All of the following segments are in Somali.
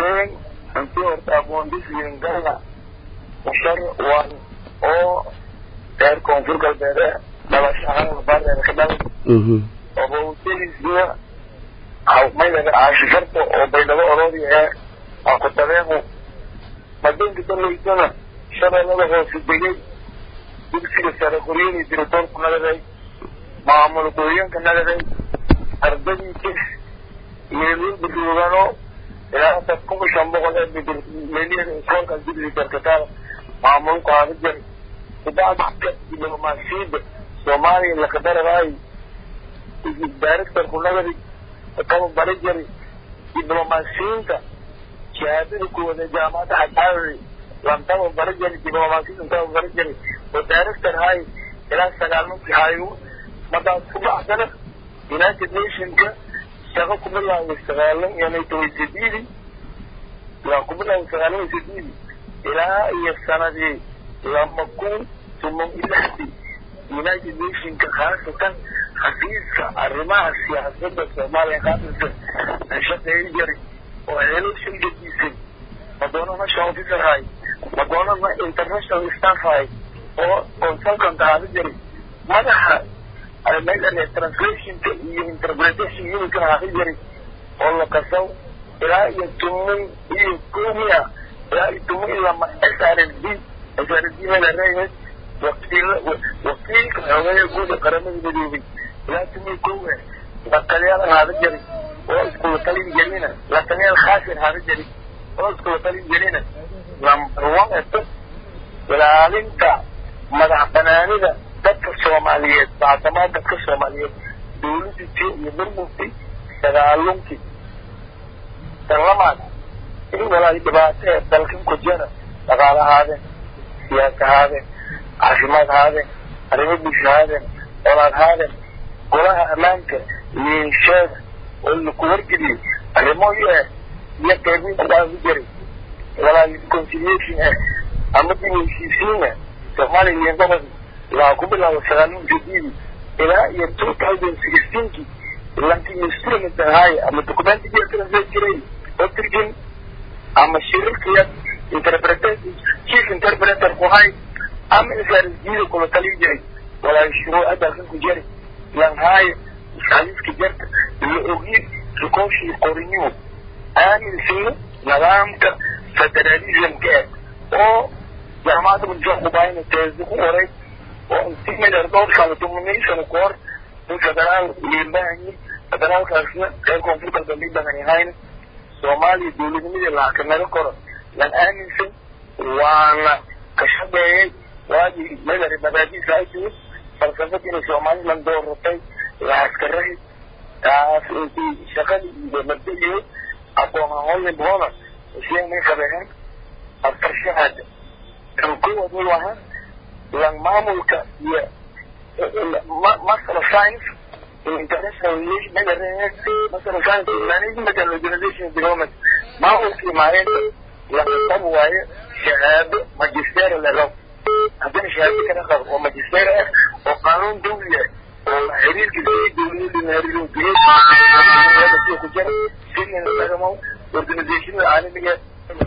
ogeen intii horta aqoondisiin galna mushar waan oo reer koonfur galbeede dhalasho ahaan bareer ka dhalay obowdalisiya maydaga caashifarta oo baydhabo oroodi ee aqutabeequ madoonka dalaysana shabeellada hoose degay dugsiga sare qoryadii diritoorku nagaday maamul gooyanka nagaday ardadii kis meelwilbaroogano ilaa dad kuma shan boqol ee meelyada iskoolkaas dugsiga darkataada maamulku haada jari kubacdka diblomaasiyadda soomaaliya lakadarabaayi directorku nagadi kaba bari jari diblomaasiyiinta shahaadada kuwada jaamacadda xadxaawey lantaba bari jari diblomaasiyinta kaba bari jari oo director hay ilaa sagaalmankii hayo markaas ku baxdana united nationka shaqo ku bilaaway sagaalan iyo tobaysadiidi waa ku bilaaway sagaalan iyo sadiidi ilaa iyo sanadii lama kun tuman iyo lixdii united nationka khaasatan xafiiska arrimaha siyaasadda soomaaliya qaabilka shaqeeyo jari oo helo shilgadiisay madoona national officer hay madoonana international staff hay oo consultant ahaada jari madaxa translationka iyo interpretation unitkan ahaada jari oo la kasaw ilaa iyo tuman iyo komiya ilaa iyo tuman iyo lama s r s d s r s d madareehe wakiil wakiilka xogeeya guuda qaramada midoobay ilaa tuman kowe lataliyaal ahaada jari oo iskula talin jelina lataliyaal khaasir ahaada jari oo iskula talin jelina number one eto ilaalinta madax banaanida dadka soomaaliyeed baarlamaan dadka soomaaliyeed dawladda t iyo burburkii sagaalunkii dalamaad in walaal dhibaato ee dalkan ku jira dhaqaale ahaadeen siyaasa ahaadeen caafimaad ahaadeen arrimo bulsho ahaadeen olaad ahaadeen golaha ammaanka liinsheeda oo laku wargeliyey arrimo ee iyo qeybiinta dhaafi jiray walaal reconciliation eh ama dib heshiisiin eh soomaaliya iyo gobol waxaa ku bilaaba sagaalin jadiidi ilaa iyo two thousand sixteenkii lankii instrument ahaaye ama documentiga translate jiray oo turjin ama shirarkiya interpretation chief interpreter ku hay ama isaarisdiida kula talin jiray walaa shuruuca dalkan ku jari lan haaye xadiiska jarta la ogi rikoshii qoriniyo aaminsiyo nidaamka federalismka eh oo jaamacadda mudisaa kubaayna teesi ku qoray oo intimidar dhowr sano tumanay sano ka hor in federaal liibahanyi federaalkaasna reer koonfur galbeed liibahan yahayna soomaaliya dawladnimadii lahakamero koro lan aaminsan waana ka shaqeeyey waagii madari babaadiisa ay timid falsafadiina somalilan dooratay laaskarahi taas intii shaqadii iyo mabdaiyo aqoon ahoolin boona isiyamay qabeen aftarshahaada kan kowaad way ahaa lan maamulka iyo master of science in international relation master of science in management and organization development maamulkii maalinta laga qab waayo shahaado magister lelo haddana shahaado kana qabo oo magister ah oo qaanuun dawli ah oo xiriirka si dawladda ku jira sinin lagamo organizationada caalamiga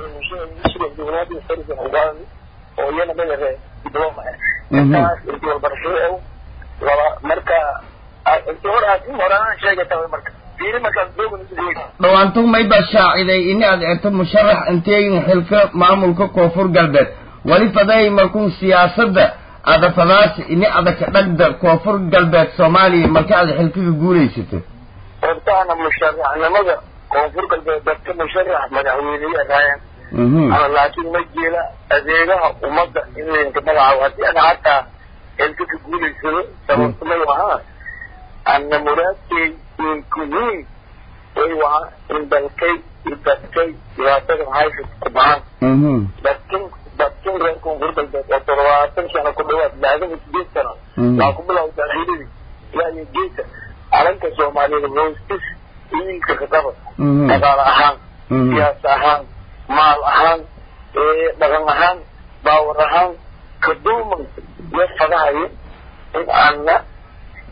oo iyana madare diploma ah intaas intii walbarashada ah laba marka intii hor aad in horaan sheegata marka fiiri markaas dhawaantu mayba shaaciday ini aad erto musharax inteegin xilka maamulka koonfur galbeed wali faday markuu siyaasadda ada fadaas ini adaka dhagda koonfur galbeed soomaaliya marka aad xilkaga guulaysato hortaana musharaxnimada koonfur galbeed dadka musharax madaxweyneya raayaan ama laakiin ma jeela adeegaha ummadda in laynka magacaabo haddii ana hataa xilka ka guulaysado sababta may ahaa ana muraadkay inkuhiin way wahaa in dalkay dadkay dhibaatada haysa ku baxaan dadkin dadkin reer koonfur galbeed oo toddobaatan sano ku dhawaad laagaba sideed sano waa ku bilowda ciidadii ilaa iyo geesa calanka soomaaliyeed hoostis iilka kadaba dhaqaale ahaan siyaasa ahaan maal ahaan dhaqan ahaan baawar ahaan kaduuman iyo fadahayo in aana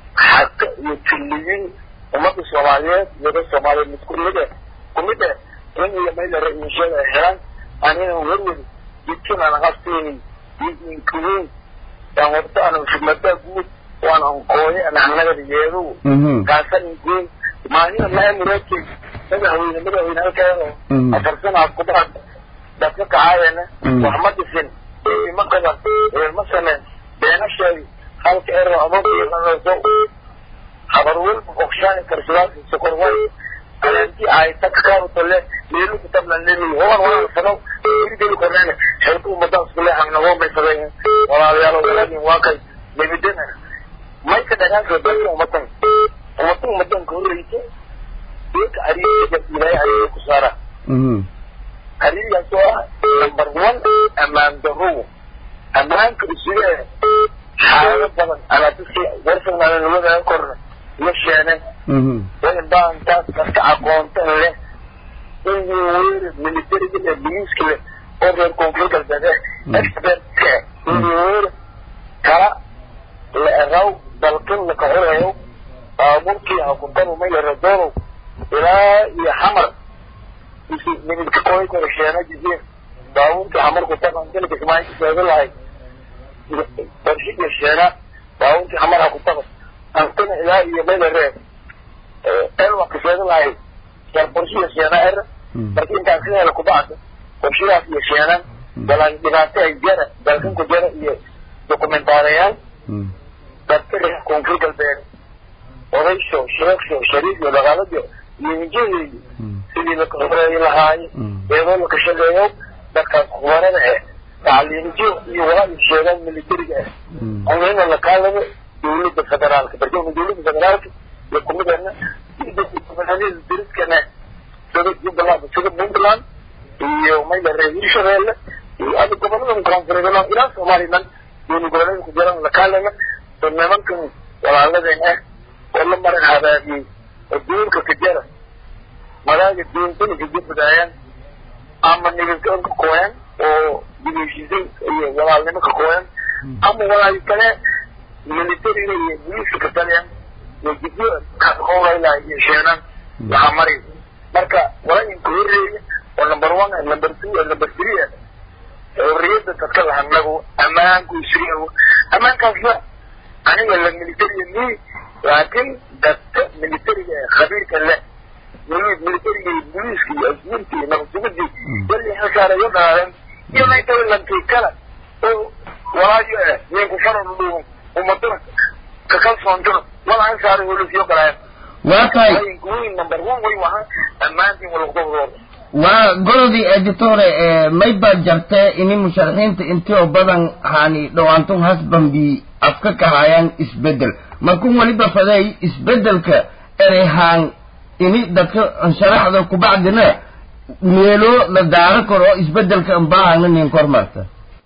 xaqa iyo tulliyin ummadda soomaaliyeed iyada soomaaliyeed mid kumid eh kumid eh in iyo maylare inshada ay helaan anina werweri jidkinaan qafteeni inkuweyn aan warta aan khidmadaa guud waan ankooye ananagada yeedow kaasa inkuweyn maahina maamuraadkey madaxweyne madaxweyne halkeedo afar sanaad kudaad dadka kacaayana wax ma dhisin ma qaban ma sameen beena sheegi halka ero abaso habar welba okshaani karsadaasi sokor way alanti ay takkaarutole meelu kutablan lemi hoban walaal fadaw irgeli korneene xelku umadaas kule hangnago may fadayn walaalayaalo walaagin waa kay nebidana may ka dhagaanka dalka umatan umatan umadan ka horreysa deeka ariga ilaahay ariga ku saara arigaas oo ah number one ammaan darrow ammaanka isuge xaalado badan anaa dadkii warsanaa nabada korna la sheene wain baantaas dadka aqoontan leh in weeri militariga leh biliiska leh oo reer koonfur galbeed eh expertka in weeri kala la eraw dalkan laka horeeyo baabuurkii hakudabu ma yara doonow ilaa iyo xamar nimidka kooy kore sheena jisiin baabuurkii xamarku taban dalka ismaaciil sheega lahay barshida sheena baabuurkii xamar hakutaba antana ilaa iyo meelare elwa kasheega lahay yar qorshiya sheena er marka intaas ka hela kubacda qorshidaas iyo sheenan balaan dhibaato ay jara dalkanku jara iyo dokumentaarayaal dadka reer koonfur galbeed odaysho sheeksho shariifyo dhaqaaladiyo iyo hinjadeeyo sidii laka horeeyi lahaaye eedoo laka shaqeeyo dadkaas kubarada eh tacliinjo iyo walaa sheegaan militariga ah anina lakaalamo dawladda federaalka barkama dawladda federaalka iyo kumidana goboleedyada dariskana sida jubbaland sida puntland iyo maylare hirshabeelle iyo ada gobolada koonfureed ilaa somaliland dowla goboleeda ku jiraan lakaalama so nimankan walaaladeen ah oo la maran habaabiyey oo duulka ka jara madaaga diintana kajabadaayaan ama nibadka ka kooyan oo dibeshisay iyo walaalnimo ka kooyan ama walaal kale militariga iyo booliiska ka taliyaan iyo jidyo kahowlayla iyo sheenan waxaa mari marka walaainka horreeya oo number one number two number three xorriyadda dadka lahanagu ammaanku isriyago ammaankaasna aniga la militariga mi laakiin dadka militariga ee khabiirka leh militariga iyo booliiska iyo asbuurta iyo nabadsugadii wali xilsaareeyo dhaadeen iyo maytawilankii kale oo walaayo eh ninku faran udhuwan umadana ka kalsoontana wala xilsaaray holisyo galaayeen waa tahay weyn number one way wahaa ammaantiin walaqdobdooda waa gorodii editore may baa jartee ini musharaxiinta intii oo badan hani dhawaantun hasbanbi afka kahayaan isbedel markun weliba faday isbedelka erehaan ini dadka sharaxda kubacdina meelo la daaro karo oo isbedelka anbaahana nin kormarta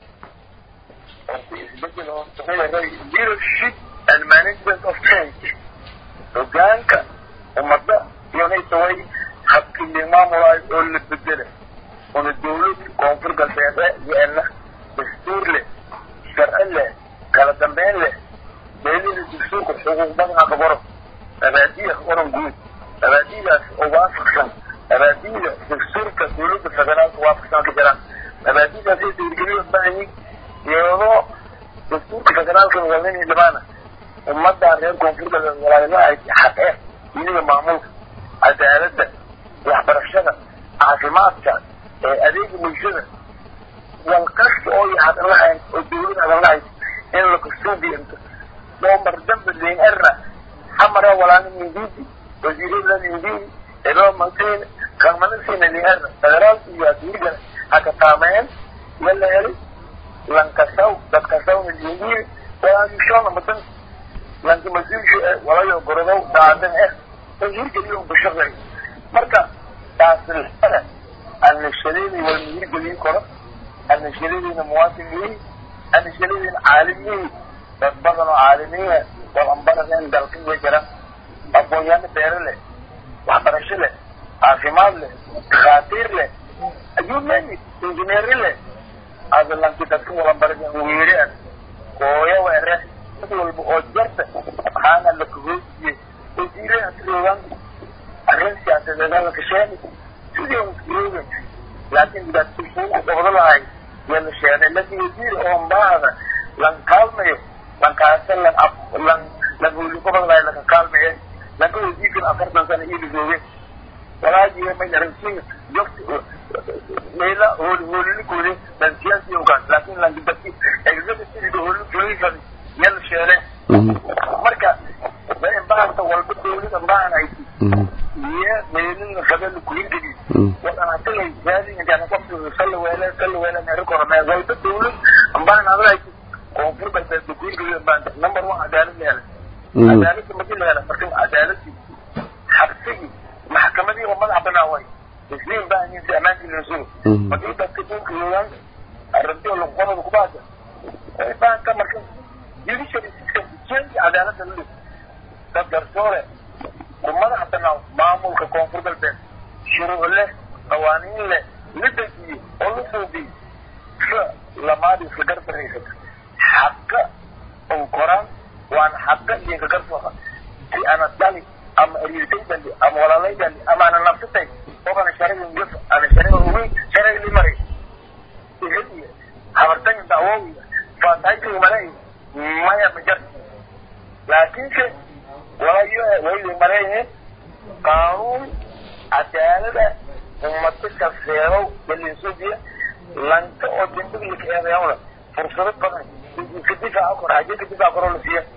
leadership and management of change hogaanka ummadda iyonaysa way habkii maamulayo oo la bedela una dawlad koonfur galbeede yeelna dastuur leh sharci leh kala dambeyn leh meelihii dastuurka xuquuq badanaa ka qoran abaadiya ka qoran guud abaadidaas oo waafaqsan abaadida dastuurka dawladda federaalka waafaqsan ka jiraan abaadidaas ay dhiirgeliyo baahanyiin iyadoo dastuurka federaalka wadani dhibaana ummadda reer koonfur galbeed walaalilaha xaqe iyada maamulka cadaaladda waxbarashada caafimaadka adeega bulshada wal kasta oo hadan lahayn oo dawlad hadan lahayd in lakasuubiyanto doomar dambe leyn erna xamara walaana mindidi wasiirada mindidi elo manteen kalmanasina leyn erna federaalka iyo adduunyada haka taameyn wala helay lankasaw dadkasawna leyiin walaayushona madan lanka mas-uulsha walayo gorodow daadan eh oo hirgeliyo bashaqay marka taasilxada annashadeyda wal hirgelin karo annashadeydiina muwaatiniin annashadeydiina caalimiin dad badan oo caalimiina wal ambaradeen dalkan way jira aqoonyaano beero leh waxbarasho leh caafimaad leh dhakhaatiir leh ayuu name injineeri leh adalanki dadka walambaradeen weereen kooya weere mid walba oo jarta waxaana la kahoosiye wasiiraha sidoodan arrin siyaasadeed la kasheeni sidii jooga laakiin dhibaatooyinka gobdo lahay yaa la sheegay laakiin wasiir oo mbaada lan kaalmayo lankaasa lan lan lan hooli gobol lahay laka kaalmaye lanka wasiirkan afartan sano iila jooge walaajiga ma yaransin jogti meela hooli hoolilikooda lan siyaasi ogaan laakiin lan dibati executive hooli fulisan yaa la sheegay marka baanta walba dawlada baan hayti iyo meelina fadala kuhindigi wadan hatilay zaadi intaan qofki salla weele salla weele meero korome walba dawlad baan adal hayti koonfur galbeed kuhindigi baanta number one cadaalad leela cadaaladda madi leela marka cadaaladii xabsigii maxkamadii oo madax banaa way isliin baahanyiinsi amaankii loo sugo markii dadka dhulka yoogaan arrintii oo luqadooda kubaada baanka marka judiciary system change cadaaladda la dhig dad garsoore ku madax banaa maamulka koonfur galbeed shuruuc leh qawaaniin leh la dejiye oo la suubiye sa lamaad iska gardaraysato xaqa un koraan waan xaqa iyo ka garsooqa si ana dhali ama ariirtay dali ama walaalay dali ama ana nafsatay qofana shariga yaf ana shariga ugu shariga limaray ihadiya habartan dacwoowiya faatayka malay maya majar laakiinse walayo wayli mareeye qaanuun cadaalada ummado kafeerow dalinsuudiya lanka oo dembigilka eedeewna fursado badan ka difaaca kor haje ka difaaca koroo la siiya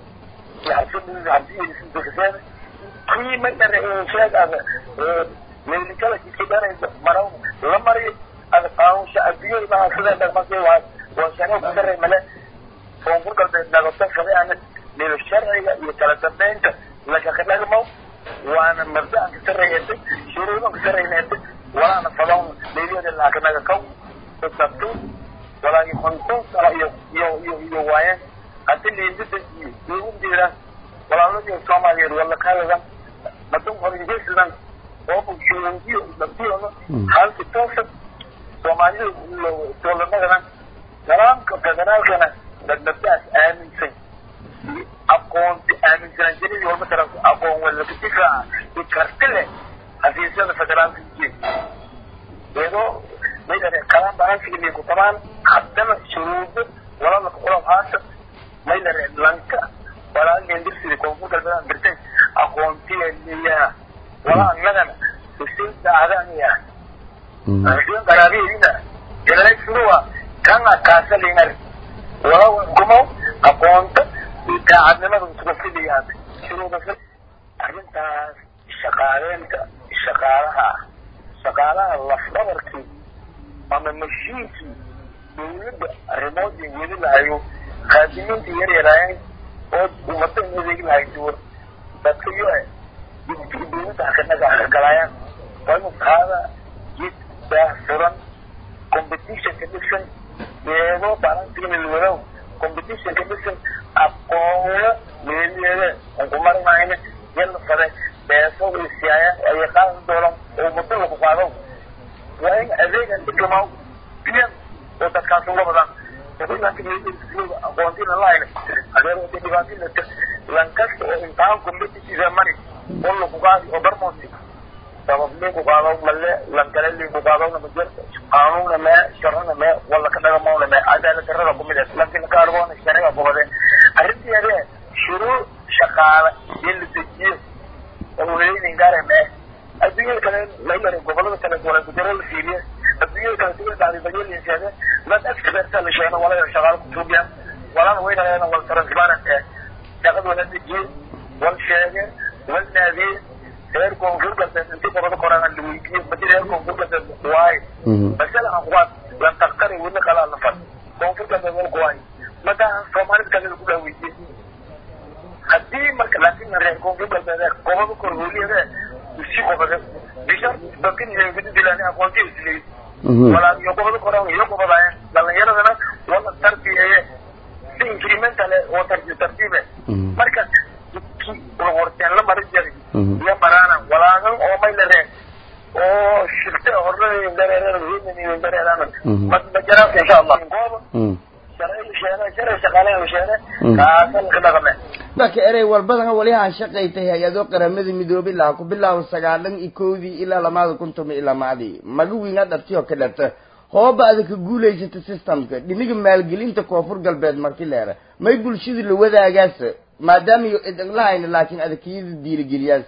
xabsiyeeda kii ma dhare sheeg ada meelikala kiskadhanaysa maraw la mariyo ada qaanuun shacabiyey maa sida dhaqmase waa waa shaniyo ku daray male koonfur galbeed nagato fade ana meel sharciga iyo kala dambeynta lagaka dhagmo waana mabda'an ka sarreeyatay shuruudan ka sarreynayatay walaana fadawn meelyada laakanaga kaw sabto walaagi konton sano iyo iyo iyo iyo waayeen haddi liindida iyo dowladdeeda walaaladii soomaaliyeed wala kaadadan madun horinjeyslan oo bulshooyinkiyo dabtiyooda halki toosa soomaalida dowladnadana nidaamka federaalkana dadbadaas aaminsan aqoonti aaminsanaan jiradii walba tara aqoon walaka difaaca iyo karti leh xafiisyada federaalka ujeed iyadoo maydare kalaan baansigii ku tabaan haddana shuruudo walalaka ulab haata maydare lanka walaalin dirsidii koonfur galbeed dirtay aqoontiya liyaa wala annagana huseen daacadaaniya huseen qaraabiyeedina jalaay suruwa kana kaasalinar wala kumo aqoonta daacadnimada isku fidiyaan shuruuda arrintaas shaqaaleynta shaqaalaha shaqaalaha lafdabarkii ama mashiinkii dawladda arrimoodii weli lahayo khaadimiinta yar yaraayeen oo ummada in adeegi lahay duwan dadka yo jidkii dawladda hakanaga hakagalaayaan waa inu qaada jid daahfuran competitionka dhisan deego balantigana lwadow competitionka dhisan aqoona meeliyeeda unkumarinayna yalla fade beeso isiyaayaan ayay qaadan doonaan oo muddo lagu qaado waa in adeegan diplomaw biyan oo dadkaas uga badan aqoontina lahayna adeer wada dhibaatinata lankasta oo imtixaan competitive mari oo lagu qaadi oo barmooti sabab liinku qaado male lankale liinku qaadowna ma jirto qaanuuna mee sharcina mee wala ka dhagamowna mee cadaalad darrada kumid ah laakiin ka argoona shariga kubade arrintii adee shuruuc shaqaale in la dejiyo oo waleydin gaare mee adduunyada kale layare gobolada kale wala gudaro la fiiriye adduunyada kale sida dhacday bayeelin sheege dad experta la sheegno wala shaqaale ku tuubiya walana weynaayana wal transparent eh shaqada wala dejiye wal sheege wal naadiye reer koonfur galbeed inti qorada koraan la weydiiye badi reer koonfur galbeed waaye masala aqwaad lan taqtari weli qalaa la fad koonfur galbeed wal kuwaay madaa soomaalida kale lagu dhaa weydiiye haddii marka laakiin reer koonfur galbeed gobada kor hooliyade usi gobade bisha bakin guddilaani aqoonti isleey walaa iyo gobada koraan iyo gobadaaya dhalinyaradana wala tarbiyeeye si incremental oo tartiibe marka warteen la mari jari iyo marana walaagan oo may la reen oo shirte horreeyin dareeran heenin dareeran majaraas insha allah gooba sharci sheene sharci shaqaalaha sheene kaasal ka dhaqame marka erey walbadana wali aan shaqaytay hay-ado qaramada midoobay laha ku bilaabo sagaalan iyo kowdii ilaa lamaada kun toban iyo lamaadii magawiina dhabti oo ka dhabta hooba ada ka guulaysata systemka dhiniga maalgelinta koonfur galbeed marki leera may bulshada la wadaagaas maadaama iyo idinlahayna laakiin adakiyada diirigeliyaas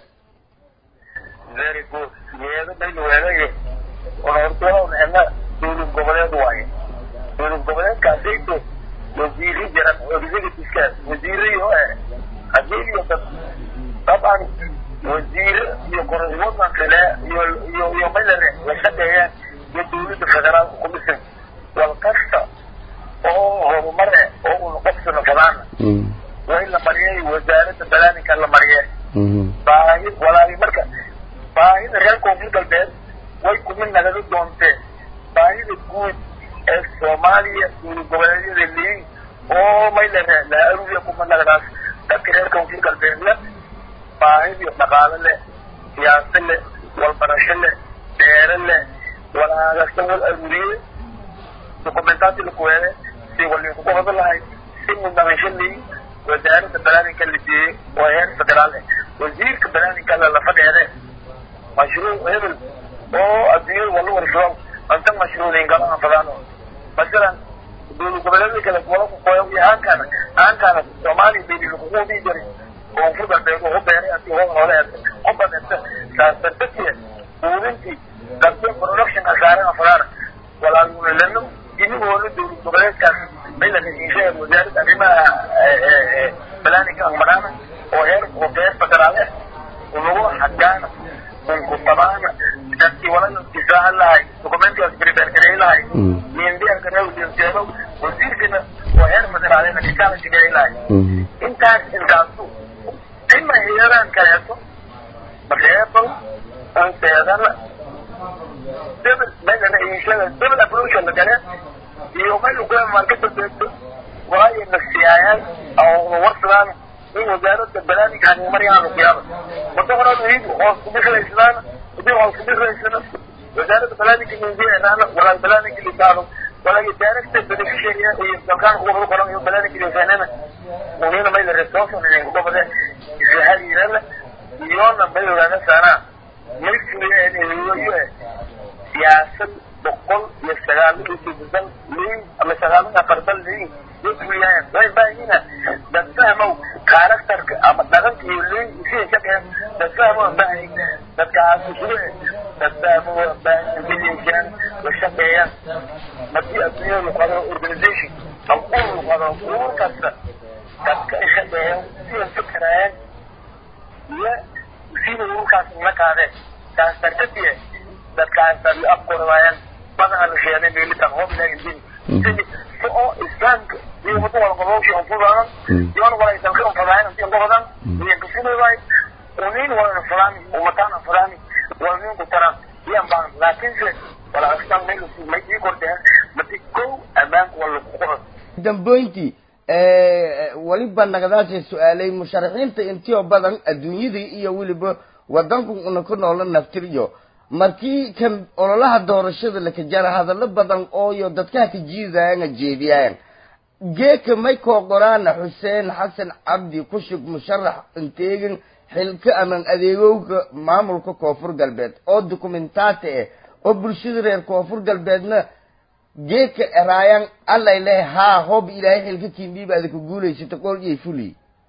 very good yeedo baynu weedaye onortoon ena dowlad goboleed waaye dowlad goboleedkaasayto wasiiri jiran executiveskaas wasiirayo eh hadii iyo dad taban wasiire iyo koroswadan kale iyo iyo iyo maylare la shaqeeyaan iyo dowladda federaalka ku dhisan wal kasta oo horumar eh oo una qofsana fadaana waa in la mariyay wasaaradda balaaninka la mariye baahi walaahi marka baahida reer koonfur galbeed way kumid nagada doonteen baahida guud ee soomaaliya dowlad goboleedyada leeyin oo maylare la aruya kuma nagadaas dadka reer koonfur galbeedla baahid dhaqaale leh siyaasa leh walbarasho leh beere leh walaagasta wal aruriye dokumentaati lakuweele si walikuqabada lahay si mudnaqasho leeyin wasaaradda balaaninka la jeeyey oo heer federaal eh wasiirka balaaninka la fadheede mashruuc hebel oo adduunyada wala warsado anta mashruucin galaha fadaan masalan dowlad goboleedka kale wala ku qoyo iyo aankana aankana soomaaliya bayni lakuqudii jiray koonfur galbeed wuxu beeray anti hoo hore ku badanta saasartatiya quudintii qabte production asaarana fadaan walaaluna lano inigoola dowlad goboleedkaas bay la heshiishay wasaaradda arrimaha balaaninka angmaraana oo heer oo heer federaal eh unagu xagaana unku tabaana dadkii walaga difaacan lahay dokumentigaas beribeergareey lahay miindiarkareejeedo wasiirkana oo heer federaalena kikaalasi garay lahay intaas intaasu ima hay-adaan kaleeto reebal anseedana debel meelana iishada debel approach la gale iyo meel ku markada beegto waayo nafsiyaayaan oo warsadaan in wasaaradda balaaninka hanimaryaanu kuyaaba wada horaan iid hoos kubishaysnaan hadii hoos kubishaysana wasaaradda balaaninka mindiyaanaana walaal balaaninka lisaado walaal director beneficiary iyo dalkaan kuwa lagu qoran iyo balaaninka lisaanana unina mayla resource in kubade isahaliirana iyona may ogaana saanaa may fuliya siyaasad boqol iyo sagaal iyo sideetan liin ama sagaal iyo afar dal liin fuliyaan way baahina dad fahmow karakterka ama dhaqanka iyo liin sidii ka dhehen dad fahmow baahay dadkaas isugu dad fahmow baahay miliyaan la shaqeeyaan hadii adduunya la qado organization ama ur la qado ur kasta dadka ay shaqeeyaan sida fikirayaan iyo sida urkaas la qaadeen taas dartatiye dadkaas ay afkoraayaan badanaa la sheegay meelitan hoob ilaahay din oo islaamka iyo wada wala qabowshi oo fudaan iyo wala dalka oo fadaan iyo qodan iyo kufuday unin wala fadaan umatan fadaan wala nin ku tara yan baan laakiin se wala astan meel ma ii kordeen mati ko amaan wala ku qoran damboyntii weliba nagadaashay su-aalay musharaxiinta intii oo badan adduunyadii iyo weliba wadanku una ku noola naftiryo markii kan ololaha doorashada laka jara hadallo badan ooyo dadkaha ka jiidayana jeediyaayan geeka may koo qoraana xuseen xasan cabdi kushug musharax inteegin xilka aman adeegowga maamulka koonfur galbeed oo dokumentaati ah oo bulshada reer koonfur galbeedna geeka eraayaan allay leh haa hoob ilaahay xilka kiindhiiba adaka guulaysata qool iyo fuli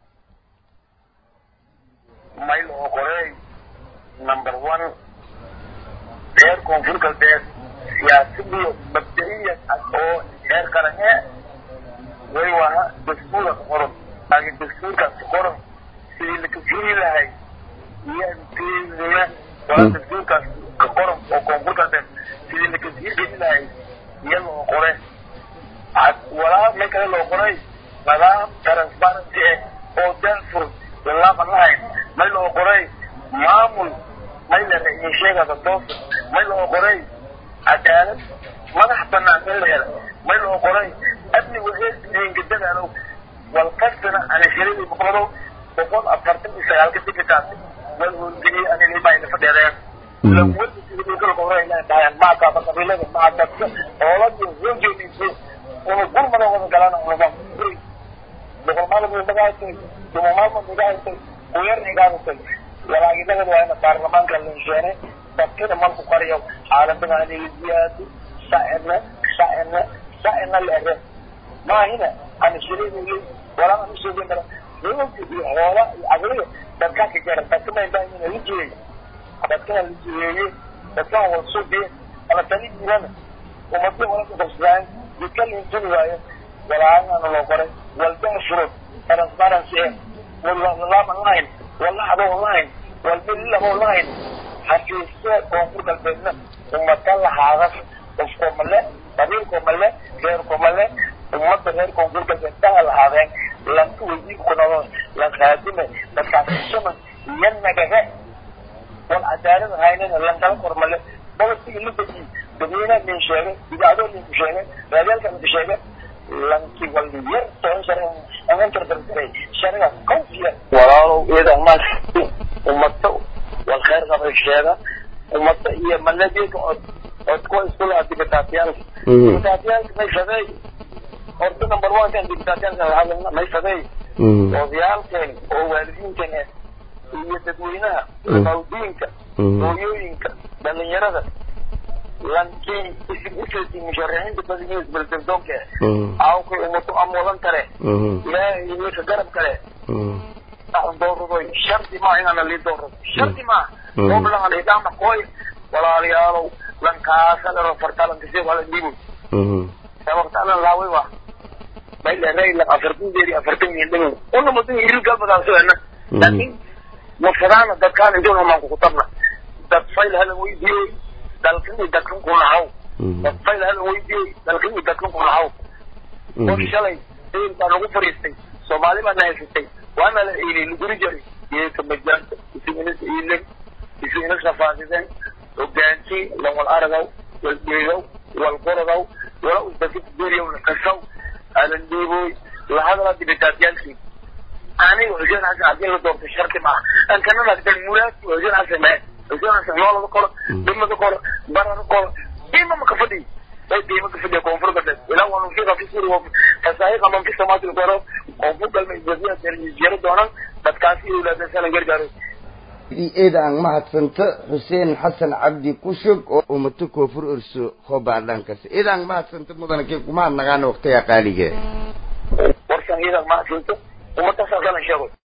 mayl oo qorey number one reer koonfur galbeed siyaasadiyo mabda'iya oo reer qarane way waha dastuura qoran laakiin dastuurkaas qoran sidii la kafiri lahay iyo mtna wala dastuurkaas ka qoran oo koonfur galbeed sidii la kafiri geli lahay iyo loo qore walaa meel kale loo qoray nidaam transparency ah oo daafur laaban lahayn may loo qoray maamul may la ra'iin sheegada toosa may loo qoray cadaalad madax banaan in la hela may loo qoray amni waheelka dadaalow walkastana anashiradii boqodow boqol afartan iyo sagaalka digitaas wal howlgeliyey anilimaayna fadheedeen maakaaba qabiilada maa dadka ooladiyo hoojeediisu unu gurmada wada galana unaba boqol maalmood magaasay dumo maalmood magaasay kuyar igaadatay walaagidagad waa ina baarlamaanka linsheene dadkina malku qariyo xaaladana aniga ziyaado sacirna sacirna sacirna leere maahina ana shirinayay walaa ana sheegay mara nimanka iyo hoola iyo aqliga dadkaa ka jara dadkana indaamina la jiray dadkana la jireeyey dadkana wada suubiye ala tani diilana ummadda wala kudabsadaan jidka linsini waayo walaagana loo qoray walbaa furud transparency eh wallalama lahayn wallaxdo lahayn walbililabo lahayn xafiisya koonfur galbeedna ummada lahaadas qofko male qabiilko male reerko male ummadda reer koonfur galbeed daha lahaadeen lanka weydiin kunado lan khaadime dadkaasisama iyo nagaga wal cadaalad haynana lankala kor male bolisiga la dejiy dadweynaha lin sheegay idaacadoo linku sheegay raadiyaalka linku sheegay lanki wali yar toban shari amantardardaray shariga kawfiya walaalow iyadan maas ummada wal khayr qabay sheega ummada iyo maladika od od kuwa isku laha dibitaatiyaalka dibitaatiyaalka may sadeey horta number one kan dibitaatiyaalka lahadalna may sadeey odayaalkeen oo waalidiinkan iyo dadweynaha mawdiinka hooyooyinka dhalinyarada lankii isiguseeti musharaxiinta badaniya isbeldeldoonka awkay ummadu amwadan kale ilaahay ninka garab kale doorradoy shardi maa inaana lii doorrado shardi maa oblahan idama koy walaalayaalow lankaasalero fartalankasi wala dhiiboy sababtalan laaway wa bayleray la afartan jeeri afartan miyan dhigow una mudan iril galbadaasana laakin mafadaana dadkaan intoona maanku kutabna dad fayl halan weydiiyey dalkan iyo dadkan ku nahaw dad fayl halan weydiiyey dalkan iyo dadkan ku nahaw qof shalay sayil baa nagu fariistay soomaali baa na haysatay waana la iilay laguri jaray iyaka majaanta isiinas iilen isiinas rafaadideen hogaansii lan wal aragaw wal dheegow wal gorodow wala usdaki beriyow la kasaw alan dhiiboy lahadala dibitaatiyaalkii aniga xuseen xasan haddii la doorto sharti maaha ankanana dan muraadki xuseen xasan mee xuseen xasan noolada koro dhimada koro barada koro diima maka fadhiy ay diima ka fadhiya koonfur galbeed ilaa waa nufiqa fi suri wa fasaahiqa man fi samaati koro koonfur galbeed jasiya jero doonaan dadkaasi awlaadan salan gargaaro eeda aan mahadsanta xuseen xasan cabdi kushug oo umato koonfur orso hobaadhaankas eeda aan mahadsanta mudana kee kumahad nagaana waqtiga qaalige warsan iyadan mahadsanto ummadaasaa kala sheego